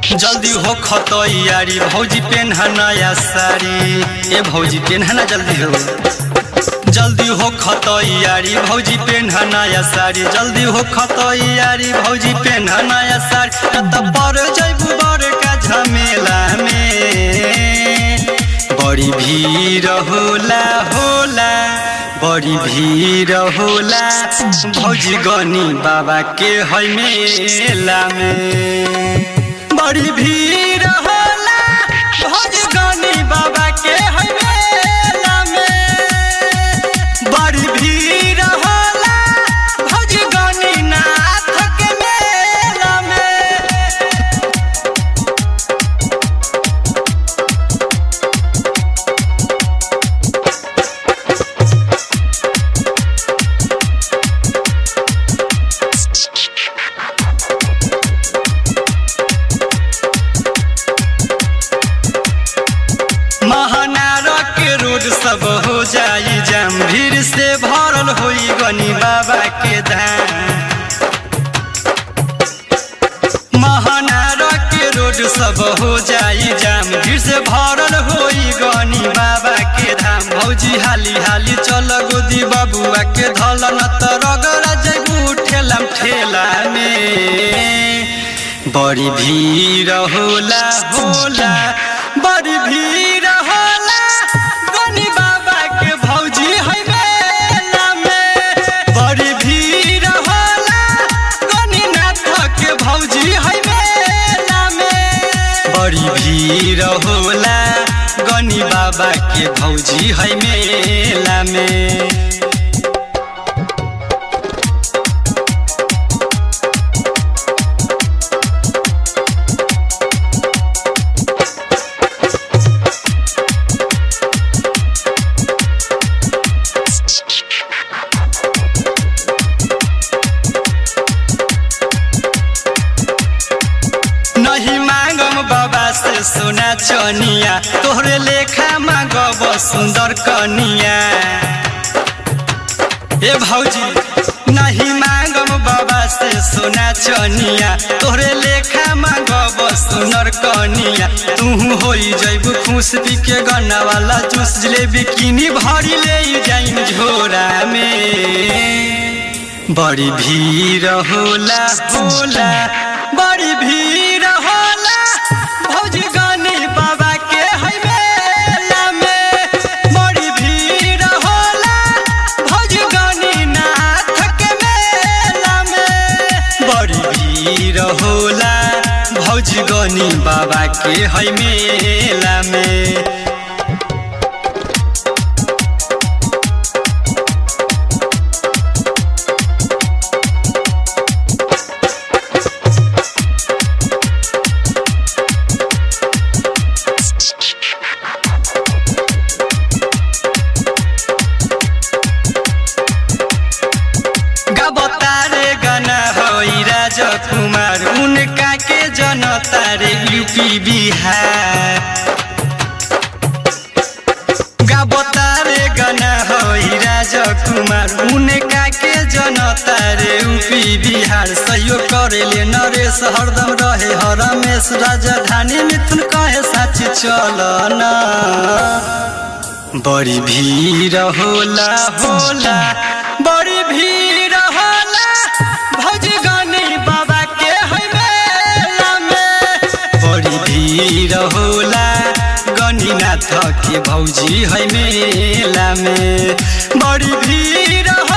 जल्दी हो खतैयारी भौजी पेन्हा नया साड़ी ए भौजी पेन्हा ना जल्दी हो जल्दी हो खतैयारी भौजी पेन्हा नया साड़ी जल्दी हो खतैयारी भौजी पेन्हा नया साड़ी त पर जैबू बड़का झमेला में बड़ी भीड़ होला होला बड़ी भीड़ होला भौजी गनी बाबा के है मेला में बड़ी भीड़ होला भौजी गनी बाबा के है मेला में बड़ी भीड़ होला भौजी गनी नाथ के मेला में महानारा के रोड सब हो जाई जाम भीड़ से भरल होई गनी बाबा के धाम महानारा के रोड सब हो जाई जाम भीड़ से भरल होई गनी बाबा के धाम भौजी हाली हाली चल गोदी बाबुआ के धल न त रगड़ा जगू ठेला ठेला में बड़ी भीड़ होला होला बड़ी भीड़ होला गनी बाबा के भौजी है मेला में बड़ी भीड़ होला गनी नाथ के भौजी है मेला में बड़ी भीड़ होला गनी बाबा के भौजी है मेला में नहीं मांगम बाबा से सोना चनिया तोहरे लेखा मांगब सुंदर कनिया ए भौजी नहीं मांगम बाबा से सोना चनिया तोहरे लेखा मांगब सुंदर कनिया तू होई जैब खुश पी के गन्ना वाला जूस जिलेबी किनी भरी ले जाइन झोरा में बड़ी भीड़ होला होला बड़ी भीड़ होला भौजी गानी बाबा के है मेला में बड़ी भीड़ होला भौजी गानी नाथ के मेला में बड़ी भीड़ होला भौजी गानी बाबा के है मेला में गबतारे गाना होई राजकुमार उनका के जनता रे यूपी बिहार गबतारे गाना होई राजकुमार उनका के जनता रे यूपी बिहार सहयोग करेले नरेश हरदम रहे हरमेश राजधानी मिथुन कहे साच चलना बड़ी भीड़ होला होला बड़ी भीड़ होला भौजी गनी बाबा के है मेला में बड़ी भीड़ होला गनीनाथ के भौजी है मेला में बड़ी भीड़